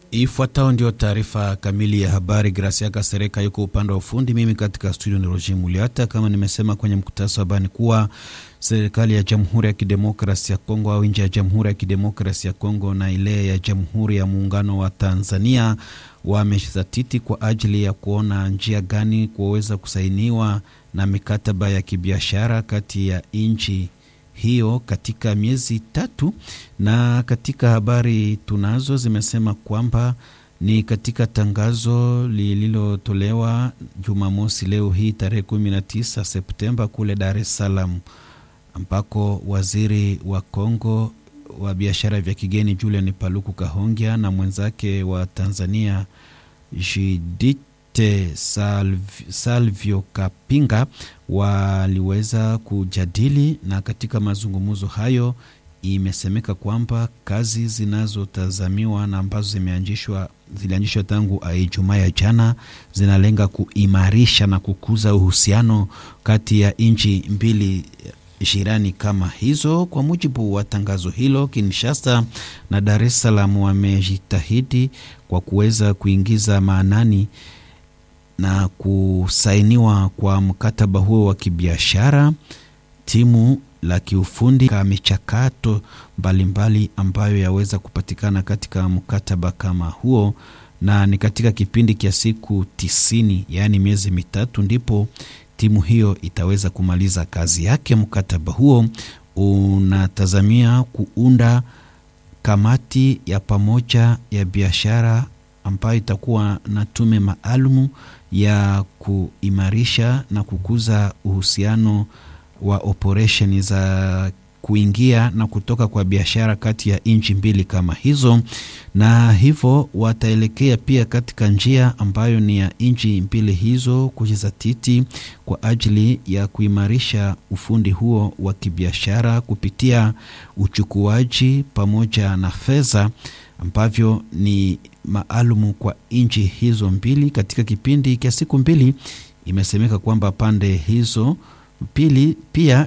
Ifuatayo ndio taarifa kamili ya habari. Gracia Kasereka yuko upande wa ufundi, mimi katika studio ni Roger Muliata. Kama nimesema kwenye mkutasa wa habari kuwa serikali ya Jamhuri ya Kidemokrasi ya Kongo au nje ya Jamhuri ya Kidemokrasi ya Kongo na ile ya Jamhuri ya Muungano wa Tanzania wamesatiti kwa ajili ya kuona njia gani kuweza kusainiwa na mikataba ya kibiashara kati ya nchi hiyo katika miezi tatu. Na katika habari tunazo zimesema kwamba ni katika tangazo lililotolewa Jumamosi leo hii tarehe 19 Septemba kule Dar es Salaam, ambako waziri wa Kongo wa biashara vya kigeni Julian Paluku Kahongya na mwenzake wa Tanzania Judith Salv, Salvio Kapinga waliweza kujadili, na katika mazungumzo hayo imesemeka kwamba kazi zinazotazamiwa na ambazo zimeanzishwa zilianzishwa tangu Ijumaa ya jana zinalenga kuimarisha na kukuza uhusiano kati ya nchi mbili jirani kama hizo. Kwa mujibu wa tangazo hilo, Kinshasa na Dar es Salaam wamejitahidi kwa kuweza kuingiza maanani na kusainiwa kwa mkataba huo wa kibiashara. Timu la kiufundi ka michakato mbalimbali ambayo yaweza kupatikana katika mkataba kama huo, na ni katika kipindi cha siku tisini, yaani miezi mitatu, ndipo timu hiyo itaweza kumaliza kazi yake. Mkataba huo unatazamia kuunda kamati ya pamoja ya biashara ambayo itakuwa na tume maalumu ya kuimarisha na kukuza uhusiano wa operesheni za kuingia na kutoka kwa biashara kati ya nchi mbili kama hizo, na hivyo wataelekea pia katika njia ambayo ni ya nchi mbili hizo kujizatiti kwa ajili ya kuimarisha ufundi huo wa kibiashara kupitia uchukuaji pamoja na fedha ambavyo ni maalumu kwa nchi hizo mbili. Katika kipindi cha siku mbili, imesemeka kwamba pande hizo pili pia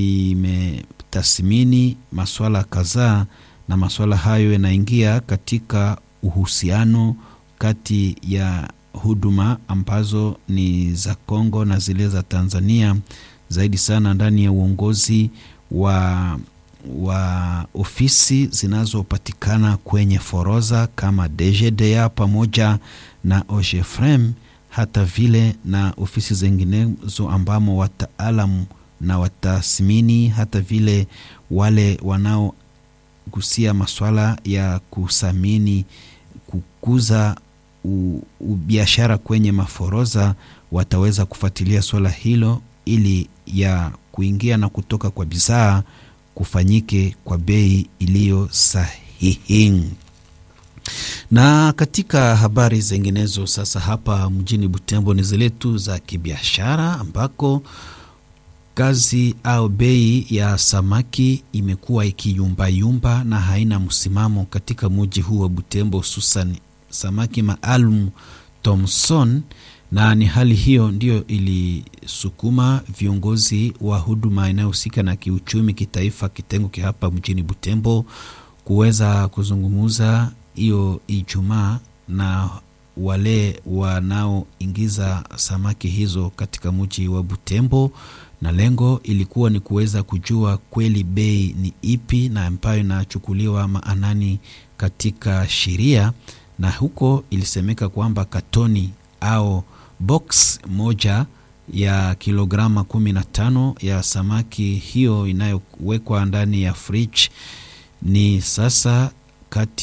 zimetathmini masuala kadhaa, na masuala hayo yanaingia katika uhusiano kati ya huduma ambazo ni za Kongo na zile za Tanzania, zaidi sana ndani ya uongozi wa wa ofisi zinazopatikana kwenye forodha kama DGDA pamoja na OGEFREM hata vile na ofisi zinginezo ambamo wataalamu na watathmini hata vile wale wanaogusia masuala ya kusamini kukuza biashara kwenye maforoza wataweza kufuatilia swala hilo ili ya kuingia na kutoka kwa bidhaa kufanyike kwa bei iliyo sahihi. Na katika habari zinginezo sasa, hapa mjini Butembo ni zile tu za kibiashara, ambako kazi au bei ya samaki imekuwa ikiyumbayumba na haina msimamo katika mji huu wa Butembo, hususan samaki maalum Thomson na ni hali hiyo ndiyo ilisukuma viongozi wa huduma inayohusika na kiuchumi kitaifa kitengo kia hapa mjini Butembo kuweza kuzungumuza hiyo Ijumaa na wale wanaoingiza samaki hizo katika mji wa Butembo, na lengo ilikuwa ni kuweza kujua kweli bei ni ipi na ambayo inachukuliwa maanani katika sheria, na huko ilisemeka kwamba katoni au box moja ya kilograma kumi na tano ya samaki hiyo inayowekwa ndani ya fridge ni sasa kati